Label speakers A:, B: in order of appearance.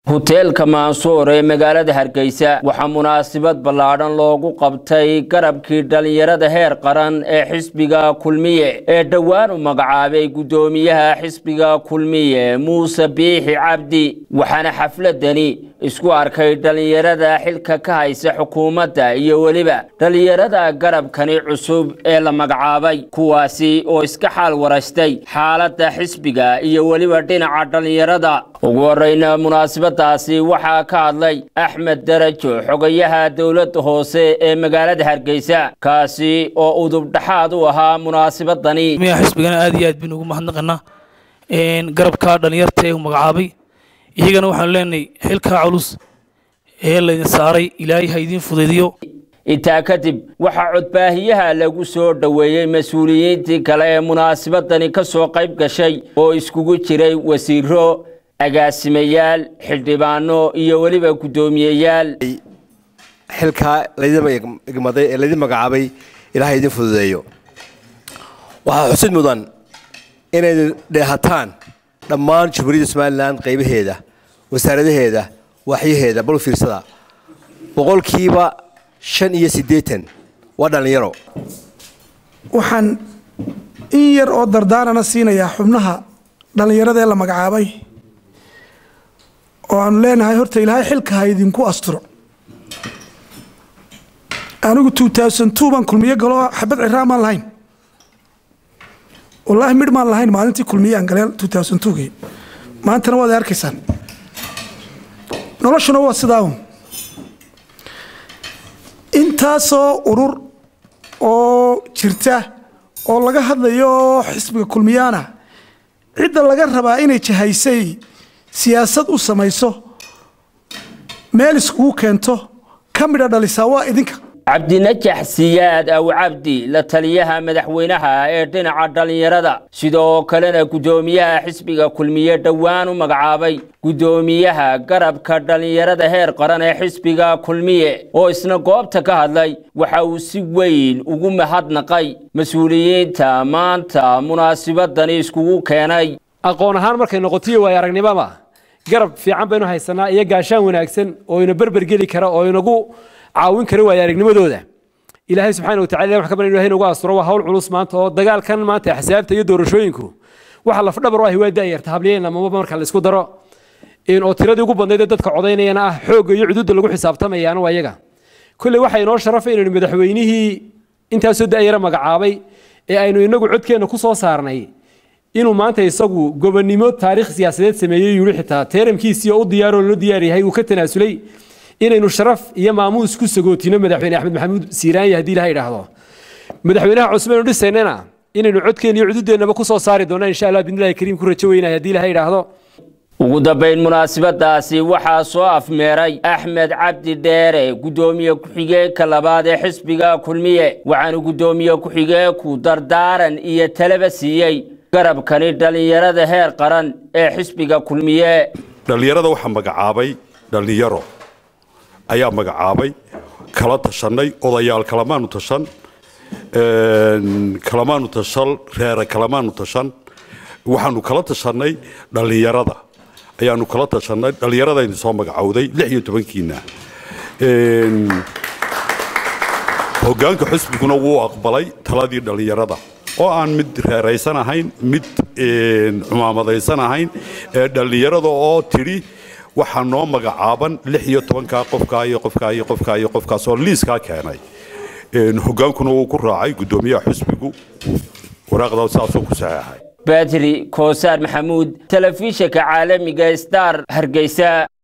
A: huteelka maansuur ee magaalada hargeysa waxaa munaasabad ballaadhan loogu qabtay garabkii dhallinyarada heer qaran ee xisbiga kulmiye ee dhowaan u magacaabay guddoomiyaha xisbiga kulmiye muuse biixi cabdi waxaana xafladani isku arkay dhallinyarada xilka ka haysa xukuumadda iyo weliba dhallinyarada garabkani cusub ee la magacaabay kuwaasi oo iska xaal waraystay xaaladda xisbiga iyo weliba dhinaca dhallinyarada ugu horeyna munaasabadaasi waxaa ka hadlay axmed darajo xogayaha dowladda hoose ee magaalada hargeysa kaasi oo udub dhexaad u ahaa munaasabadani
B: xisbigana aad iyo aad baynu ugu mahadnaqanaa garabka dhallinyarta ee uu magacaabay iyagana waxaanu leenahay xilkaa culus ee laydin saaray ilaahay ha idiin fudaydiyo
A: intaa kadib waxaa codbaahiyaha lagu soo dhoweeyey mas-uuliyiintii kale ee munaasabadani ka soo qayb gashay oo iskugu jiray wasiiro agaasimayaal xildhibaano iyo weliba guddoomiyeyaal
C: xilkaa laydin igmaday ee laydin magacaabay ilaahay idin fududeeyo waxaa xusid mudan inaydu dheehataan dhammaan jamhuuriyadda somalilan qaybaheeda wasaaradaheeda waaxyaheeda bal fiirsada boqolkiiba shan iyo siddeetan waa dhallinyaro
D: waxaan in yar oo dardaarana siinayaa xubnaha dhallinyarada ee la magacaabay oo aanu leenahay horta ilaahay xilka ha idinku asturo anigu baan kulmiyo galoo xabad ciraan maan lahayn wallaahi midh maan lahayn maalintii kulmiye aan galeel gii maantana waad arkaysaan noloshuna waa sidaa un intaasoo urur oo jirta oo laga hadlayo xisbiga kulmiyaana cidda laga rabaa inay jahaysay siyaasad u samayso meel iskugu keento ka midha dhalisaa waa idinka
A: cabdinajax siyaad aw cabdi la taliyaha madaxweynaha ee dhinaca dhallinyarada sidoo kalena guddoomiyaha xisbiga kulmiye dhowaan u magacaabay guddoomiyaha garabka dhallinyarada heer qaran ee xisbiga kulmiye oo isna goobta ka hadlay waxa uu si weyn ugu mahadnaqay mas-uuliyiinta maanta munaasibadani iskugu keenay
E: aqoon ahaan markay noqotiyo waay aragnimada garab fiican baynu haysanaa iyo gaashaan wanaagsan oo ina berbergeli kara oo inagu caawin kara waaya aragnimadooda ilaahay subxaana watacala wax ka baran ilahay nagu asturo waa hawl culus maanta oo dagaalkan maanta axsaabta iyo doorashooyinku waxa lafdhabar u ahi waa daayarta habliyeen amaba marka la isku daro oo tiradii ugu badnayd ee dadka codaynayana ah xoogga iyo cuduudda lagu xisaabtamayaana waa iyaga kolley waxaa inoo sharafay inaynu madaxweynihii intaasoo da'yara magacaabay ee aynu inagu codkeenna ku soo saarnay inuu maanta isagu gobonnimo taariikh siyaasadeed sameeyey yuri xitaa teeramkiisii oo u diyaaroo loo diyaar yahay uu ka tanaasulay inaynu sharaf iyo maamuus ku sagootino madaxweyne axmed maxamuud siiraanya haddii ilaha idhaahdo madaxweynaha cusub aynu dhisaynana inaynu codkeen iyo cududeennaba ku soo saari doonaa insha allah bidnillahi kariim ku rajo weynaya haddii ilaha idhaahdo
A: ugu dambayn munaasabadaasi waxaa soo afmeeray axmed cabdi dheere guddoomiye ku-xigeenka labaad ee xisbiga kulmiye waxaanu guddoomiye ku-xigeenku dardaaran iyo talaba siiyey garabkani dhallinyarada heer qaran ee xisbiga kulmiye
F: dhallinyarada waxaa magacaabay dhallinyaro ayaa magacaabay kala tashanay odayaal kalamaanu tashan kalamaanu tashan reere kalamaanu tashan waxaanu kala tashanay dhallinyarada ayaanu kala tashanay dhallinyaradaynu soo magacowday lix iyo tobankiina hoggaanka xusbiguna wuu aqbalay taladii dhallinyarada oo aan mid reeraysan ahayn mid cumaamadaysan ahayn ee dhallinyarada oo tidhi waxaa noo magacaaban lix iyo tobankaa qofkaa iyo qofkaa iyo qofkaa iyo qofkaas oo liiskaa keenay hoggaankuna wuu ku raacay guddoomiyaha xusbigu waraaqdaa saasoo ku saxeexay
A: badri koosaar maxamuud telefishinka caalamiga star hargeysa